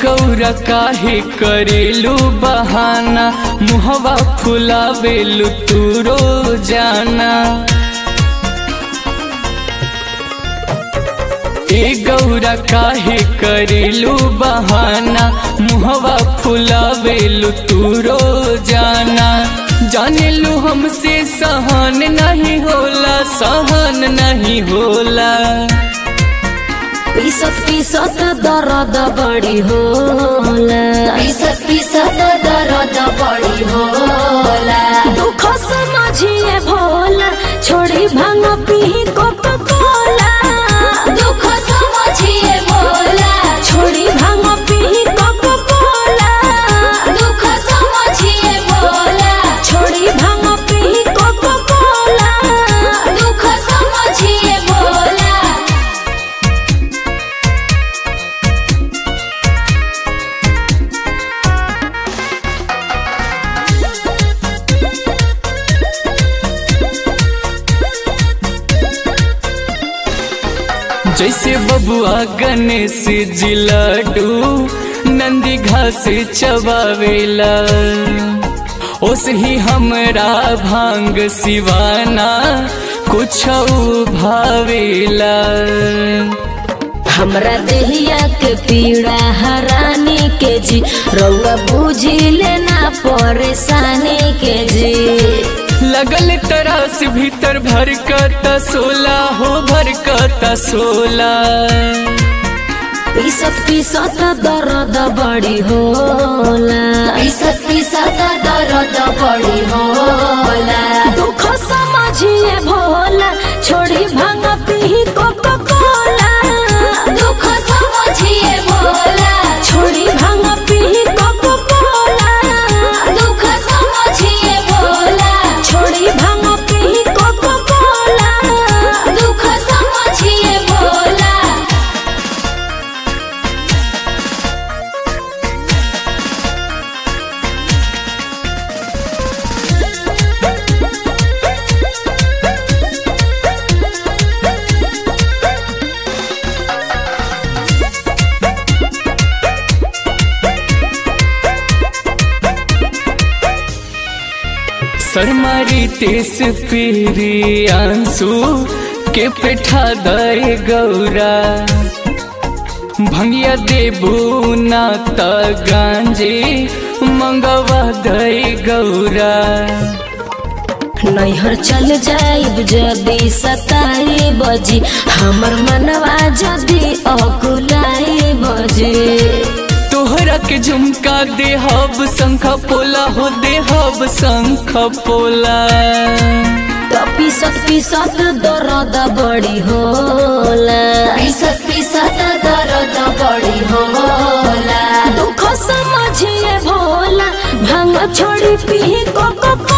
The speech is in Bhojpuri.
गौरा काहे करेलू बहाना मुहवा फुलावेलू तू रोजाना ए गौरा काहे करेलू बहाना मुहवा फुलावेलू तू रोजाना जानेलू हमसे सहन नहीं होला सहन नहीं होला पीसत पीसत दर्द बड़ी होला पीसत पीसत दर्द बड़ी होला दुख समझिए भोला छोड़ी भांग पी कोका कोला दुख समझिए भोला छोड़ी भांग पी कोका कोला दुख समझिए भोला छोड़ी भांग पी कोका कोला दुख समझिए भोला जैसे बबुआ गणेश जी लड्डू नंदी घास चबावेला ओस ही हमरा भांग सिवाना कुछ भावेला हमरा देहिया के पीड़ा हरानी के जी रउआ बुझी लेना परेशानी के जी लगल तरास भीतर भर का सोला हो भर का सोला पीसत पीसत दर्द बड़ी होला पीसत पीसत दर्द बड़ी होला दुख समझिए भोला छोड़ी भांग पी कोका कोला दुख समझिए भोला छोड़ी भांग पी कोका कोला दुख समझिए भोला छोड़ी भांग पी कोका कोला दुख समझिए भोला सरमारी तेस पीरी आंसू के पेठा दे गौरा भंगिया देबू ना त गांजे मंगवा दे गौरा नैहर चल जाइब जदी सताई बजी हमर मनवा जदी अकुलाई बजी तोहरा के झुमका देहब शंख पोला हो देहब शंख पोला तो पीसत पीसत दर्द बड़ी होला पीसत पीसत दर्द बड़ी होला दुख समझिए भोला भांग छोड़ी पी कोको